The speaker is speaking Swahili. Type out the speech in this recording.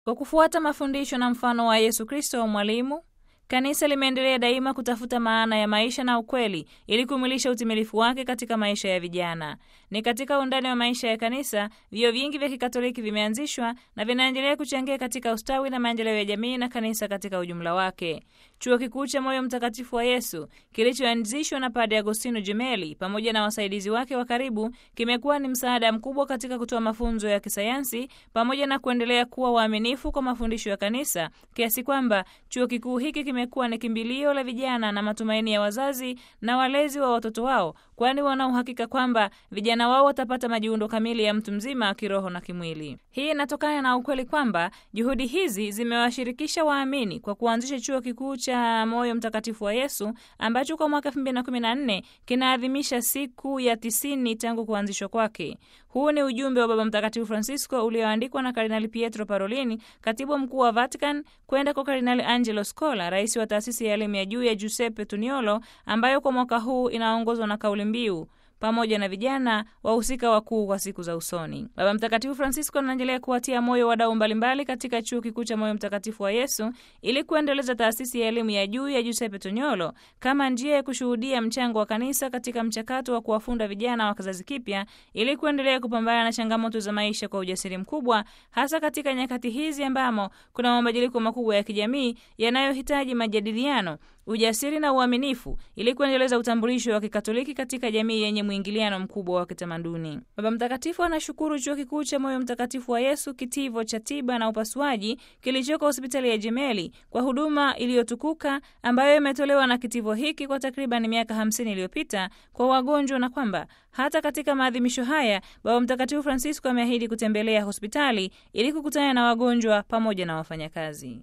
Kwa kufuata mafundisho na mfano wa Yesu Kristo mwalimu, kanisa limeendelea daima kutafuta maana ya maisha na ukweli ili kumwilisha utimilifu wake katika maisha ya vijana. Ni katika undani wa maisha ya kanisa, vyuo vingi vya Kikatoliki vimeanzishwa na vinaendelea kuchangia katika ustawi na maendeleo ya jamii na kanisa katika ujumla wake. Chuo Kikuu cha Moyo Mtakatifu wa Yesu kilichoanzishwa na Padre Agostino Gemelli pamoja na wasaidizi wake wa karibu kimekuwa ni msaada mkubwa katika kutoa mafunzo ya kisayansi pamoja na kuendelea kuwa waaminifu kwa mafundisho ya kanisa kiasi kwamba chuo kikuu hiki kimekuwa ni kimbilio la vijana na matumaini ya wazazi na walezi wa watoto wao, kwani wana uhakika kwamba vijana wao watapata majiundo kamili ya mtu mzima kiroho na kimwili. Hii inatokana na ukweli kwamba juhudi hizi zimewashirikisha waamini kwa kuanzisha chuo kikuu cha Moyo Mtakatifu wa Yesu ambacho kwa mwaka 2014 kinaadhimisha siku ya tisini tangu kuanzishwa kwake. Huu ni ujumbe wa Baba Mtakatifu Francisco ulioandikwa na Kardinali Pietro Parolini, katibu mkuu wa Vatican, kwenda kwa Kardinali Angelo Scola, rais wa taasisi ya elimu ya juu ya Giuseppe Tuniolo, ambayo kwa mwaka huu inaongozwa na kauli mbiu pamoja na vijana wahusika wakuu kwa siku za usoni. Baba Mtakatifu Francisco anaendelea kuwatia moyo wadau mbalimbali katika chuo kikuu cha Moyo Mtakatifu wa Yesu ili kuendeleza taasisi ya elimu ya juu ya Giuseppe Toniolo kama njia ya kushuhudia mchango wa kanisa katika mchakato wa kuwafunda vijana wa kizazi kipya ili kuendelea kupambana na changamoto za maisha kwa ujasiri mkubwa, hasa katika nyakati hizi ambamo kuna mabadiliko makubwa ya kijamii yanayohitaji majadiliano ujasiri na uaminifu ili kuendeleza utambulisho wa Kikatoliki katika jamii yenye mwingiliano mkubwa wa kitamaduni. Baba Mtakatifu anashukuru chuo kikuu cha Moyo Mtakatifu wa Yesu, kitivo cha tiba na upasuaji kilichoko hospitali ya Jemeli kwa huduma iliyotukuka ambayo imetolewa na kitivo hiki kwa takriban miaka hamsini iliyopita kwa wagonjwa, na kwamba hata katika maadhimisho haya Baba Mtakatifu Francisco ameahidi kutembelea hospitali ili kukutana na wagonjwa pamoja na wafanyakazi.